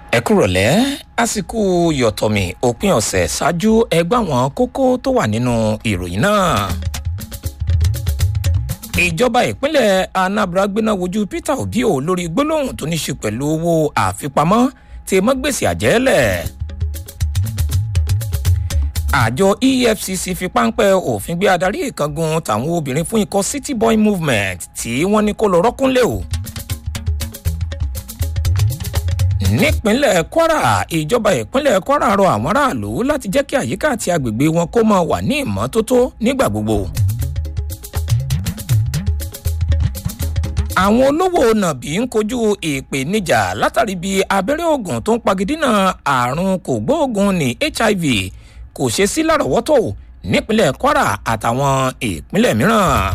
ẹ kúrọ̀lẹ́ àsìkò yọ̀tọ̀mì òpin ọ̀sẹ̀ ṣáájú ẹgbẹ́ àwọn kókó tó wà nínú ìròyìn náà. ìjọba ìpínlẹ̀ anambra gbéná wojú peter obi o lórí gbólóhùn tó ní ṣe pẹ̀lú owó àfipamọ́ tí mọ́ gbèsè àjẹ́lẹ̀. àjọ efcc fi páńpẹ́ òfin gbé adarí ìkángun tàwọn obìnrin fún ikọ̀ city boy movement tí wọ́n ní kó lọ rọ́kúnlé o nípínlẹ̀ kwara ìjọba ìpínlẹ̀ kwara rọ àwọn aráàlú láti jẹ́ kí àyíká àti agbègbè wọn kó máa wà ní ìmọ́tótó nígbà gbogbo. àwọn olówó nàbí ń kojú ìpèníjà látàrí bí abẹ́rẹ́ oògùn tó ń pagidínà àrùn kògbóògùn ní hiv kò ṣe sí lárọ̀ọ́wọ́tò nípínlẹ̀ kwara àtàwọn ìpínlẹ̀ mìíràn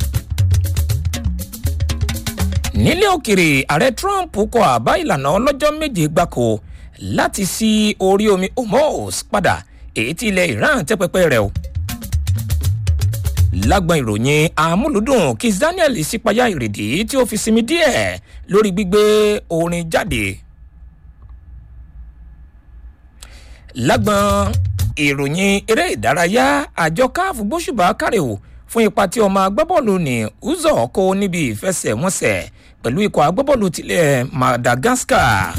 nílé òkèrè ààrẹ trump kọ àbá ìlànà ọlọ́jọ́ méje gbáko láti sí orí omi hormuz padà èyí tí ilẹ̀ iran tẹ́ pẹpẹ rẹ̀ o. lágbọn ìròyìn amúlùdùn kis daniel sípayá ìrèdí tí ó fi sinmi díẹ̀ lórí gbígbé orin jáde. lágbọn ìròyìn eré ìdárayá àjọ káàfù gbóṣùbà kárẹ̀ o fún ipa tí ọmọ agbábọ́ọ̀lù ní uzọ kó níbi ìfẹsẹ̀wọnsẹ̀ pẹ̀lú ikọ̀ agbábọ́ọ̀lù tilẹ̀ madagascar.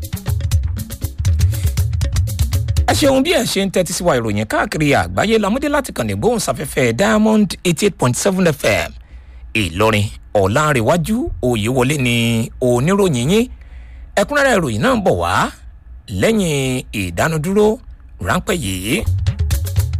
ẹ ṣeun bí ẹ ṣe ń tẹ́tí sí wa ìròyìn káàkiri àgbáyé lamúdé láti kàn ní gbóhùnsáfẹ́fẹ́ diamond eighty eight point seven fm ìlọrin ọ̀làǹrẹ̀wájú òyewọlé ni oníròyìn yín ẹ̀kúnrẹ́rẹ́ ìròyìn náà ń bọ̀ wá lẹ́yìn ìdánudúró ráńpẹ́ yìí.